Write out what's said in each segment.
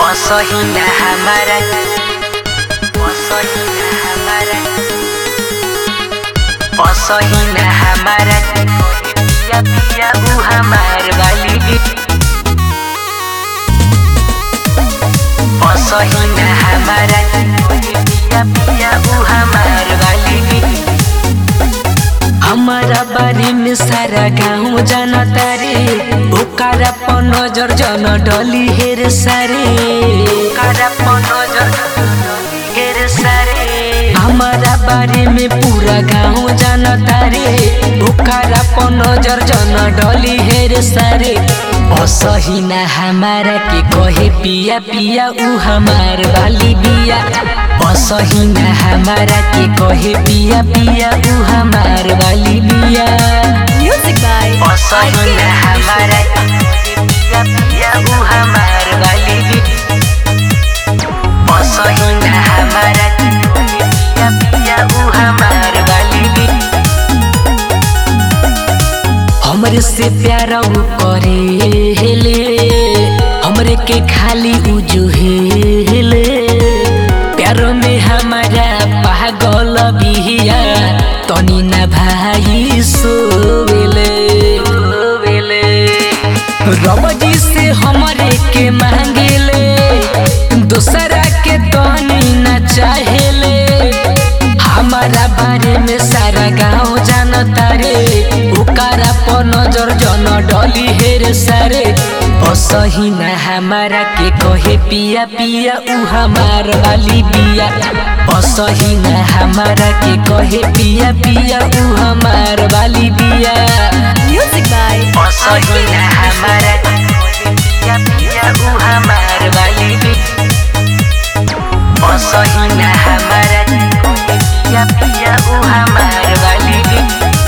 असहिना हमारा असहिना हमारा असहिना हमारा पिया पिया ऊ हमार वाली असहिना हमारा पिया पिया ऊ हमार वाली हमारा बारे में सारा गाँव जानता रे ओकारा पर नजर जन डली हेर सारे ओकारा पर नजर हेर सारे हमारा बारे में पूरा गाँव जानता रे ओकारा पर नजर जन डली हेर सारे असहिना हमारा के कहे पिया पिया ऊ हमार वाली बिया असहिना हमारा के कहे पिया पिया ऊ हमार वाली बिया Music by असहिना हमारा के कहे पिया पिया ऊ हमार वाली बिया असहिना हमारा के कहे पिया पिया ऊ हमार वाली बिया हमरे से प्यारा ऊ करे हेले हमरे के खाली ऊ जो हेले प्यार में हमारा पागल बिहिया तनी ना भाई सोवेले सोवेले रबजी से हमरे के मांगेले दूसरा के तनी ना चाहेले हमारा बारे में सारा गाँव जानता रे ओकारा पर नजर जन डली हेर सारे असहिना हमारा के कहे पिया पिया ऊ हमार वाली बिया असहिना हमारा के कहे पिया पिया ऊ हमार वाली बिया Music by असहिना हमारा के कहे पिया पिया ऊ हमार वाली बिया असहिना हमारा के कहे पिया पिया ऊ हमार वाली बिया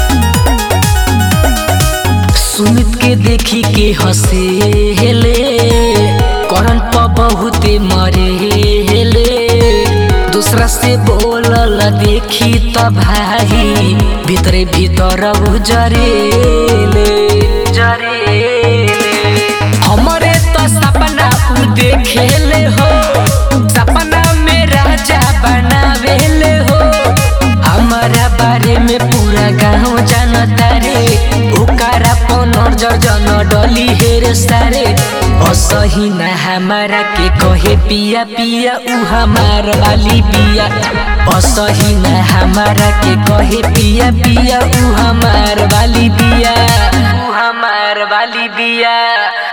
सुमित के देखी के हंसे हेले करन प बहुते मरे हेले दूसरा से बोलल देखी त भाई भीतरे भीतर उ जरेले जरेले हमरे तो सपना उ देखेले हो सपना में राजा बनावेले हो हमारा बारे में पूरा गाँव जानता रे ओकारा पर नजर जन डली हेर सारे असहिना हमारा के कहे पिया पिया ऊ हमार वाली बिया असहिना हमारा के कहे पिया पिया ऊ हमार वाली बिया ऊ हमार वाली बिया